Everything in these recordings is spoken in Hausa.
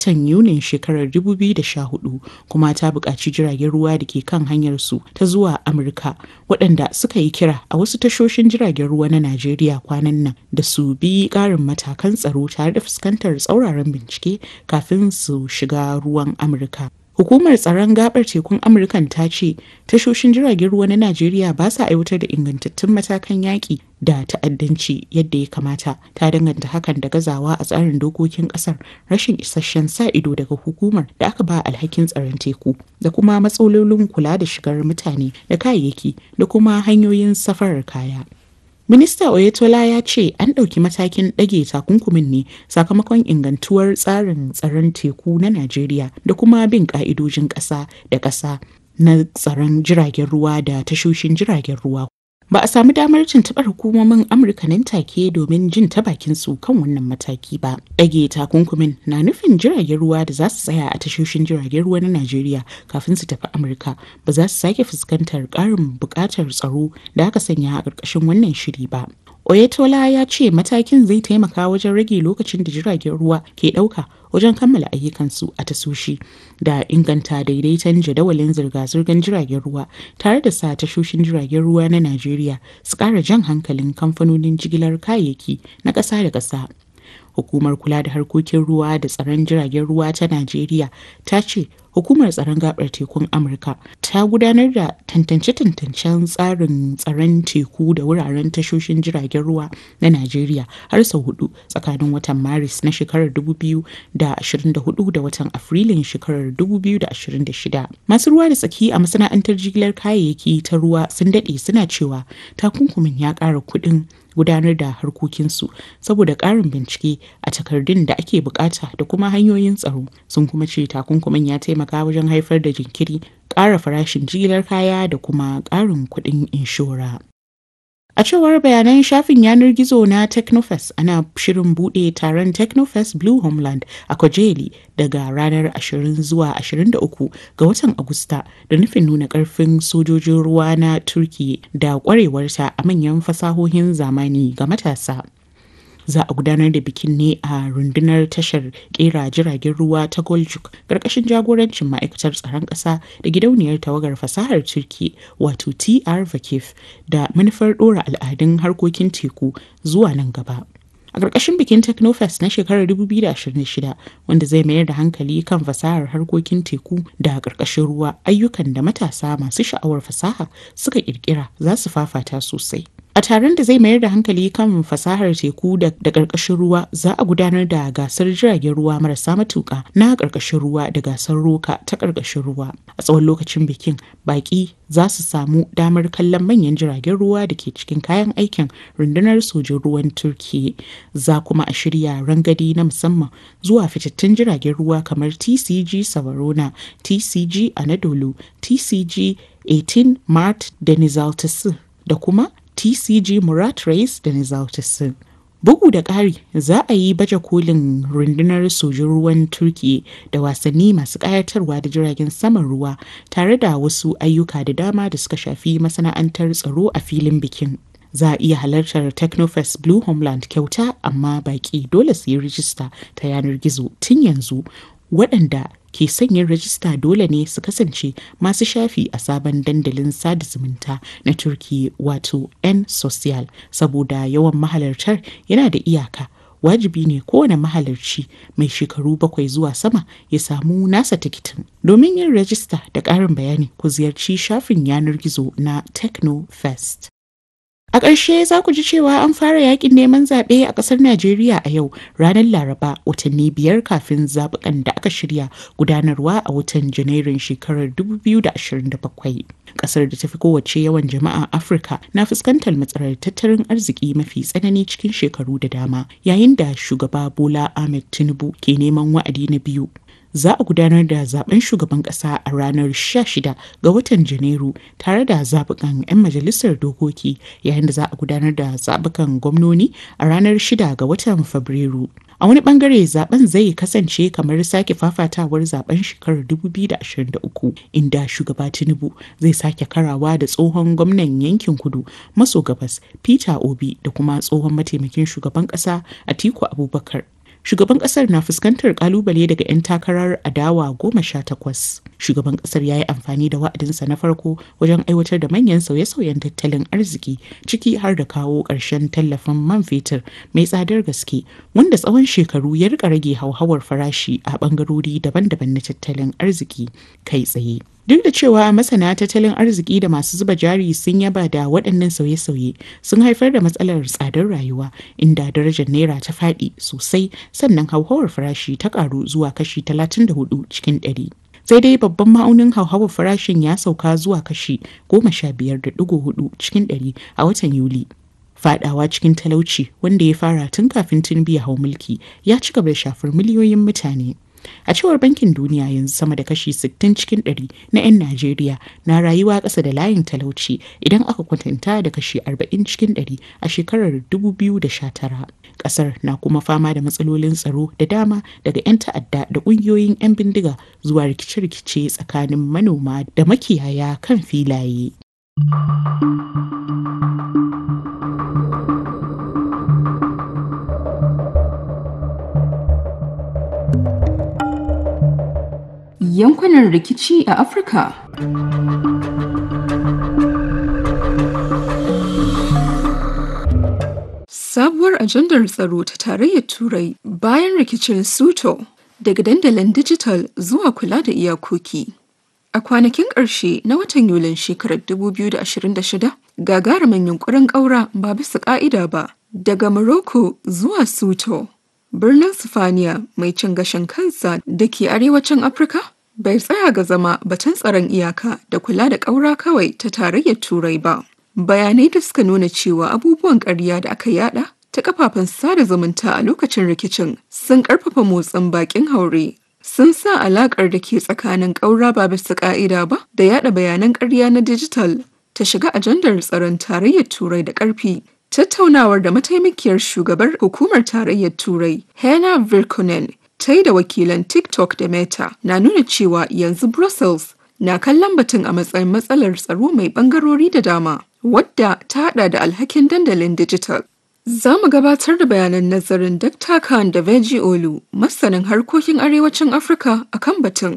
watan Yunin shekarar 2014 kuma ta buƙaci jiragen ruwa da ke kan hanyarsu ta zuwa Amurka waɗanda suka yi kira a wasu tashoshin jiragen ruwa na Najeriya kwanan nan da su bi ƙarin matakan tsaro tare da fuskantar tsauraran bincike kafin su shiga ruwan Amurka. Hukumar tsaron gabar tekun Amurkan ta ce tashoshin jiragen ruwa na Najeriya ba sa aiwatar da ingantattun matakan yaƙi da ta'addanci yadda ya kamata ta danganta hakan da gazawa a tsarin dokokin ƙasar rashin isasshen sa ido daga hukumar da aka ba alhakin tsaron teku da kuma matsalolin kula da shigar mutane da kayayyaki da kuma hanyoyin safarar kaya. Minista Oyetola ya ce an ɗauki matakin ɗage takunkumin ne sakamakon ingantuwar tsarin tsaron teku na Najeriya da kuma bin ƙa'idojin ƙasa da ƙasa na tsaron jiragen ruwa da tashoshin jiragen ruwa. Ba a samu damar tuntuɓar hukumomin Amurka nan take domin jin ta bakin su kan wannan mataki ba. Ɗage takunkumin na nufin jiragen ruwa da za su tsaya a tashoshin jiragen ruwa na Najeriya kafin su tafi Amurka ba za su sake fuskantar ƙarin buƙatar tsaro da aka sanya a ƙarƙashin wannan shiri ba. Oyetola ya ce matakin zai taimaka wajen rage lokacin da jiragen ruwa ke ɗauka wajen kammala ayyukansu a tasoshi da inganta daidaiton jadawalin zirga-zirgar jiragen ruwa tare da sa tashoshin jiragen ruwa na Najeriya su ƙara jan hankalin kamfanonin jigilar kayayyaki na ƙasa da ƙasa. Hukumar kula da harkokin ruwa da tsaron jiragen ruwa ta Najeriya ta ce hukumar tsaron gabar tekun Amurka ta gudanar da tantance-tantancen tsarin tsaron teku da wuraren tashoshin jiragen ruwa na Najeriya har sau hudu tsakanin watan Maris na shekarar 2024 da watan Afrilun shekarar 2026. Masu ruwa da tsaki a masana'antar jigilar kayayyaki ta ruwa sun daɗe suna cewa takunkumin ya ƙara kuɗin gudanar da harkokinsu saboda ƙarin bincike a takardun da ake bukata da kuma hanyoyin tsaro sun kuma ce takunkumin ya taimaka wajen haifar da jinkiri ƙara farashin jigilar kaya da kuma ƙarin kuɗin inshora. A cewar bayanan shafin yanar gizo na Technofest ana shirin buɗe taron Technofest Blue Homeland a Kojeli daga ranar 20 zuwa 23 ga watan Agusta da nufin nuna ƙarfin sojojin ruwa na Turki da ƙwarewarta a manyan fasahohin zamani ga matasa. za a gudanar da bikin ne a rundunar tashar kera jiragen ruwa ta Goljuk karkashin jagorancin ma'aikatar tsaron ƙasa da gidauniyar tawagar fasahar Turki wato TR Vakif da manufar ɗora al'adun harkokin teku zuwa nan gaba. a ƙarƙashin bikin technofest na shekarar 2026 wanda zai mayar da hankali kan fasahar harkokin teku da ƙarƙashin ruwa ayyukan da matasa masu sha'awar fasaha suka ƙirƙira za su fafata sosai A taron da zai mayar da hankali kan fasahar teku da ƙarƙashin ruwa za a gudanar da gasar jiragen ruwa marasa matuƙa na ƙarƙashin ruwa da gasar roka ta ƙarƙashin ruwa. A tsawon lokacin bikin baƙi za su samu damar kallon manyan jiragen ruwa da ke cikin kayan aikin rundunar sojin ruwan Turki. Za kuma a shirya rangadi na musamman zuwa fitattun jiragen ruwa kamar TCG Savarona, TCG Anadolu, TCG 18 Mart da Nizaltasi da kuma TCG Murat Reis da Nizaltasi. Bugu da ƙari za a yi baje kolin rundunar sojin ruwan Turki da wasanni masu ƙayatarwa da jiragen saman ruwa tare da wasu ayyuka da dama da suka shafi masana'antar tsaro a filin bikin. Za a iya halartar Technofest Blue Homeland kyauta amma baƙi dole su yi rijista ta yanar gizo tun yanzu waɗanda ke sanyin rajista dole ne su kasance masu shafi a sabon dandalin sada zumunta na turki wato n social saboda yawan mahalartar yana da iyaka wajibi ne kowane mahalarci mai shekaru bakwai zuwa sama ya samu nasa tikitin domin yin rajista da ƙarin bayani ku ziyarci shafin yanar gizo na technofest A ƙarshe za ku ji cewa an fara yakin neman zaɓe a ƙasar Najeriya a yau ranar Laraba watanni biyar kafin zaɓukan da aka shirya gudanarwa a watan Janairun shekarar 2027. Ƙasar da ta fi kowace yawan jama'a Afirka na fuskantar matsalar tattalin arziki mafi tsanani cikin shekaru da dama yayin da shugaba Bola Ahmed Tinubu ke neman wa'adi na biyu. za a gudanar da zaben shugaban kasa a ranar 16 ga watan janairu tare da zabukan 'yan majalisar dokoki yayin da za a gudanar da zabukan gwamnoni a ranar 6 ga watan fabrairu a wani bangare zaben zai kasance kamar sake fafatawar zaben shekarar 2023 inda shugaba tinubu zai sake karawa da tsohon gwamnan yankin kudu maso gabas peter obi da kuma tsohon mataimakin shugaban kasa atiku abubakar shugaban kasar na fuskantar kalubale daga 'yan takarar adawa goma sha takwas. Shugaban kasar ya yi amfani da wa'adinsa na farko wajen aiwatar da manyan sauye-sauyen tattalin arziki ciki har da kawo ƙarshen tallafin man fetur mai tsadar gaske wanda tsawon shekaru ya rika rage hauhawar farashi a bangarori daban-daban na tattalin arziki kai tsaye. Duk da cewa masana tattalin arziki da masu zuba jari sun yaba da waɗannan sauye-sauye sun haifar da matsalar tsadar rayuwa inda darajar naira ta faɗi sosai sannan hauhawar farashi ta ƙaru zuwa kashi 34 cikin ɗari. sai dai babban ma'aunin hauhawar farashin ya sauka zuwa kashi 15.4 cikin ɗari a watan Yuli. Fadawa cikin talauci wanda ya fara tun kafin Tinubu ya hau mulki ya ci gaba da shafar miliyoyin mutane. A cewar Bankin Duniya yanzu sama da kashi 60 cikin 100 na 'yan Najeriya na rayuwa ƙasa da layin talauci idan aka kwatanta da kashi 40 cikin 100 a shekarar 2019. Ƙasar na kuma fama da matsalolin tsaro da dama daga 'yan ta'adda da ƙungiyoyin 'yan bindiga zuwa rikice-rikice tsakanin manoma da makiyaya kan filaye. yankunan rikici a Afirka. Sabuwar ajandar tsaro ta tarayyar Turai bayan rikicin Suto daga dandalin dijital zuwa kula da iyakoki. A kwanakin ƙarshe na watan Yulin shekarar 2026, gagarumin yunkurin ƙaura ba bisa ƙa'ida ba daga Morocco zuwa Suto. Birnin Sifaniya mai cin gashin kansa da ke arewacin Afirka bai tsaya ga zama batun tsaron iyaka da kula da ƙaura kawai ta tarayyar Turai ba. Bayanai da suka nuna cewa abubuwan ƙarya da aka yada ta kafafen sada zumunta a lokacin rikicin sun ƙarfafa motsin bakin haure sun sa alaƙar da ke tsakanin ƙaura ba bisa ƙa'ida ba da yada bayanan ƙarya na dijital ta shiga ajandar tsaron tarayyar Turai da ƙarfi. Tattaunawar da mataimakiyar shugabar hukumar tarayyar Turai, Hena Virkunen, ta yi da wakilan TikTok da Meta na nuna cewa yanzu Brussels na kallon batun a matsayin matsalar tsaro mai bangarori da dama, wadda ta hada da alhakin dandalin digital. Za mu gabatar da bayanan nazarin Dr. Khan da Veji Olu, masanin harkokin arewacin Afirka a kan batun.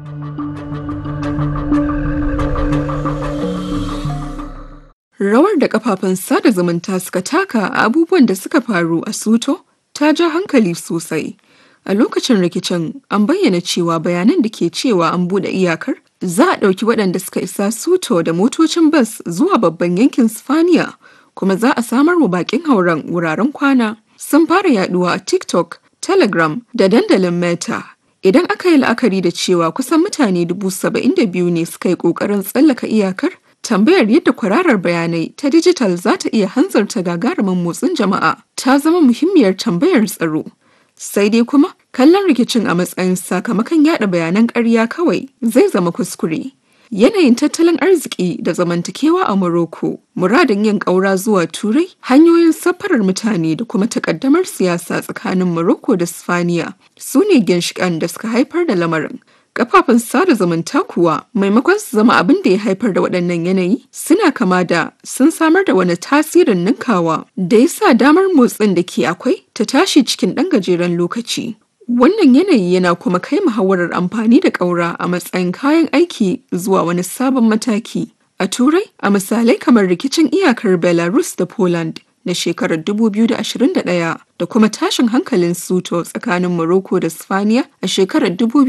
Rawar da kafafen sada zumunta suka taka a abubuwan da suka faru a Suto ta ja hankali sosai. A lokacin rikicin an bayyana cewa bayanan da ke cewa an buɗe iyakar za a ɗauki waɗanda suka isa Suto da motocin bas zuwa babban yankin Sifaniya kuma za a samar wa bakin hauren wuraren kwana. Sun fara yaduwa a TikTok, Telegram da dandalin Meta. Idan aka yi la'akari da cewa kusan mutane dubu saba'in da biyu ne suka yi ƙoƙarin tsallaka iyakar, tambayar yadda kwararar bayanai ta dijital za ta iya hanzarta gagarumin motsin jama'a ta zama muhimmiyar tambayar tsaro. Sai dai kuma kallon rikicin a matsayin sakamakon yada bayanan ƙarya kawai zai zama kuskure. Yanayin tattalin arziki da zamantakewa a Morocco, muradin yin ƙaura zuwa Turai, hanyoyin safarar mutane da kuma takaddamar siyasa tsakanin Morocco da Sifaniya su ne ginshiƙan da suka haifar da lamarin. Kafafen sada zumunta kuwa maimakon su zama abin da ya haifar da waɗannan yanayi suna kama da sun samar da wani tasirin ninkawa da ya sa damar motsin da ke akwai ta tashi cikin ɗan gajeren lokaci. Wannan yanayi yana kuma kai muhawarar amfani da ƙaura a matsayin kayan aiki zuwa wani sabon mataki. A Turai, a misalai kamar rikicin iyakar Belarus da Poland na shekarar 2021 da kuma tashin hankalin Suto tsakanin Morocco da Sifaniya a shekarar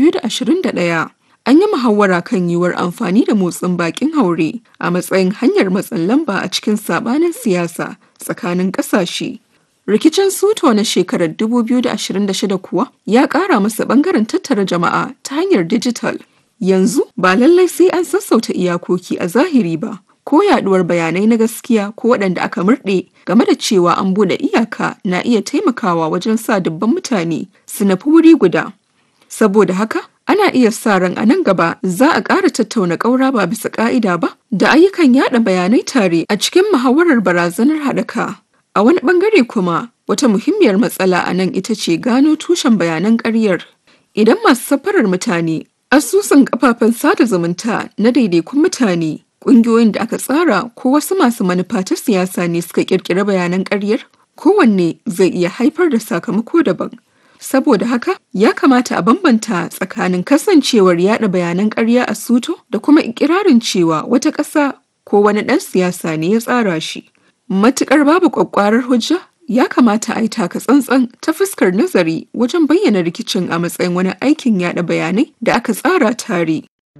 2021. An yi muhawara kan yiwuwar amfani da motsin bakin haure a matsayin hanyar matsin lamba a cikin sabanin siyasa tsakanin ƙasashe. Rikicin Suto na shekarar 2026 kuwa ya ƙara masa ɓangaren tattara jama'a ta hanyar dijital. Yanzu ba lallai sai an sassauta iyakoki a zahiri ba, ko yaduwar bayanai na gaskiya ko waɗanda aka murɗe game da cewa an buɗe iyaka na iya taimakawa wajen sa dubban mutane su nafi wuri guda. Saboda haka, ana iya sa ran a nan gaba za a ƙara tattauna ƙaura ba bisa ƙa'ida ba da ayyukan yada bayanai tare a cikin muhawarar barazanar haɗaka. A wani ɓangare kuma, wata muhimmiyar matsala a nan ita ce gano tushen bayanan ƙaryar. Idan masu safarar mutane, asusun kafafen sada zumunta na daidaikun mutane, ƙungiyoyin da aka tsara ko wasu masu manufa ta siyasa ne suka ƙirƙiri bayanan ƙaryar, kowanne zai iya haifar da sakamako daban. Saboda haka, ya kamata a bambanta tsakanin kasancewar yada bayanan ƙarya a Suto da kuma ikirarin cewa wata ƙasa ko wani ɗan siyasa ne ya tsara shi. Matuƙar babu ƙwaƙƙwarar hujja, ya kamata a yi taka tsantsan ta fuskar nazari wajen bayyana rikicin a matsayin wani aikin yada bayanai da aka tsara tare.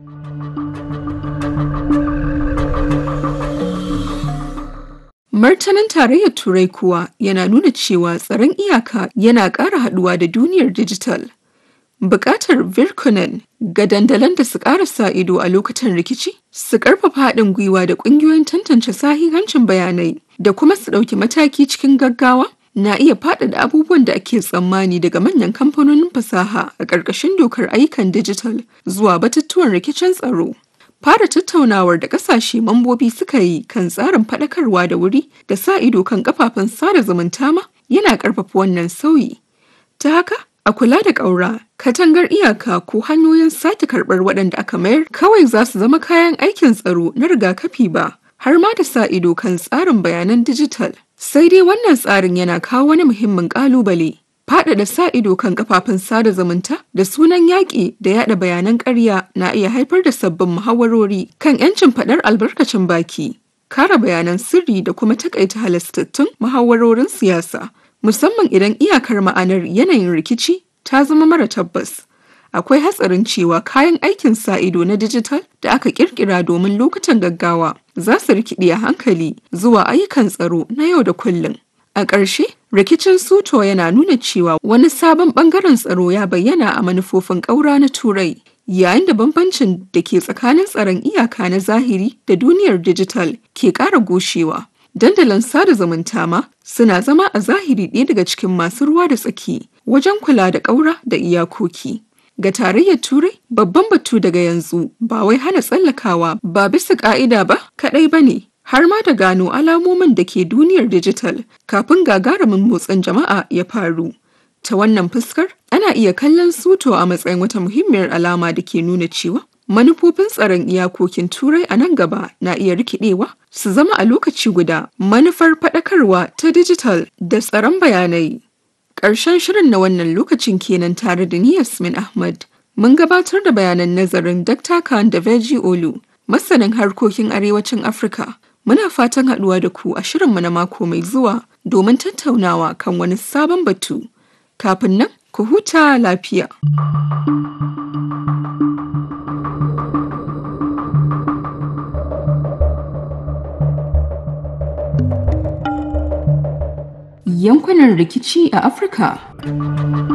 Martanin tarayyar Turai kuwa yana nuna cewa tsaron iyaka yana ƙara haɗuwa da duniyar dijital. Buƙatar Virkunen ga dandalan da su ƙara sa ido a lokutan rikici, su ƙarfafa haɗin gwiwa da ƙungiyoyin tantance sahihancin bayanai da kuma su ɗauki mataki cikin gaggawa na iya faɗaɗa abubuwan da ake tsammani daga manyan kamfanonin fasaha a ƙarƙashin dokar ayyukan dijital zuwa batutuwan rikicin tsaro. Fara tattaunawar da ƙasashe mambobi suka yi kan tsarin faɗakarwa da wuri da sa ido kan kafafen sada zumunta ma yana ƙarfafa wannan sauyi. Ta haka, a kula da ƙaura, katangar iyaka ko hanyoyin sake karɓar waɗanda aka mayar kawai za su zama kayan aikin tsaro na rigakafi ba, har ma da sa ido kan tsarin bayanan dijital. Sai dai wannan tsarin yana kawo wani muhimmin ƙalubale. Faɗaɗa sa ido kan kafafen sada zumunta da sunan yaƙi da yaɗa bayanan ƙarya na iya haifar da sabbin muhawarori kan 'yancin faɗar albarkacin baki, kare bayanan sirri da kuma takaita halastattun muhawarorin siyasa, musamman idan iyakar ma'anar yanayin rikici ta zama mara tabbas. Akwai hatsarin cewa kayan aikin sa ido na dijital da aka kirkira domin lokutan gaggawa za su rikide a hankali zuwa ayyukan tsaro na yau da kullum. A ƙarshe, rikicin Suto yana nuna cewa wani sabon ɓangaren tsaro ya bayyana a manufofin ƙaura na Turai, yayin da bambancin da ke tsakanin tsaron iyaka na zahiri da duniyar dijital ke ƙara goshewa. Dandalin sada zumunta ma suna zama a zahiri ɗaya daga cikin masu ruwa da tsaki wajen kula da ƙaura da iyakoki. Ga tarayyar Turai, babban batu daga yanzu ba wai hana tsallakawa ba bisa ƙa'ida ba kaɗai ba ne, har ma da gano alamomin da ke duniyar dijital kafin gagarumin motsin jama'a ya faru. Ta wannan fuskar, ana iya kallon suto a matsayin wata muhimmiyar alama da ke nuna cewa manufofin tsaron iyakokin turai a nan gaba na iya rikidewa su zama a lokaci guda manufar faɗakarwa ta dijital da tsaron bayanai. Ƙarshen shirin na wannan lokacin kenan tare da ni Yasmin Ahmad. Mun gabatar da bayanan nazarin Dr. Khan da Veji Olu, masanin harkokin arewacin Afirka. Muna fatan haɗuwa da ku a shirinmu na mako mai zuwa domin tattaunawa kan wani sabon batu. Kafin nan, ku huta lafiya. Yankunan rikici a Afirka.